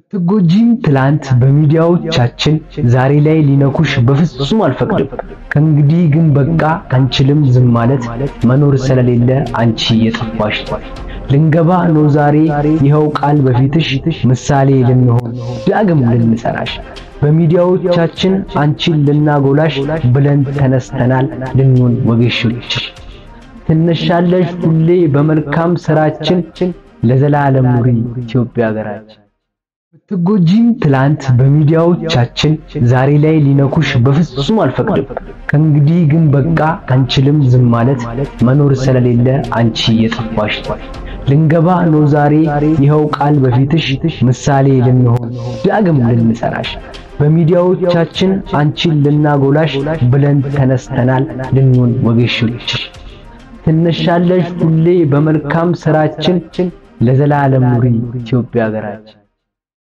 ብትጎጂም ትላንት በሚዲያዎቻችን ዛሬ ላይ ሊነኩሽ በፍጹም አልፈቅድም። ከእንግዲህ ግን በቃ አንችልም ዝም ማለት መኖር ስለሌለ አንቺ የጠፋሽ ልንገባ ነው ዛሬ ይኸው ቃል በፊትሽ ምሳሌ ልንሆን ዳግም ልንሰራሽ በሚዲያዎቻችን አንቺን ልናጎላሽ ብለን ተነስተናል ልንሆን ወጌሾችሽ ትነሻለሽ ሁሌ በመልካም ስራችን ለዘላለም ኑሪ ኢትዮጵያ ሀገራችን። ብትጎጂም ትላንት በሚዲያዎቻችን ዛሬ ላይ ሊነኩሽ በፍጹም አልፈቅድም። ከእንግዲህ ግን በቃ አንችልም ዝም ማለት መኖር ስለሌለ አንቺ የጠፋሽ ልንገባ ነው ዛሬ ይኸው ቃል በፊትሽ ምሳሌ ልንሆን ዳግም ልንሰራሽ በሚዲያዎቻችን አንቺን ልናጎላሽ ብለን ተነስተናል ልንሆን ወጌሾችሽ ትነሻለሽ ሁሌ በመልካም ስራችን ለዘላለም ኑሪ ኢትዮጵያ ሀገራችን።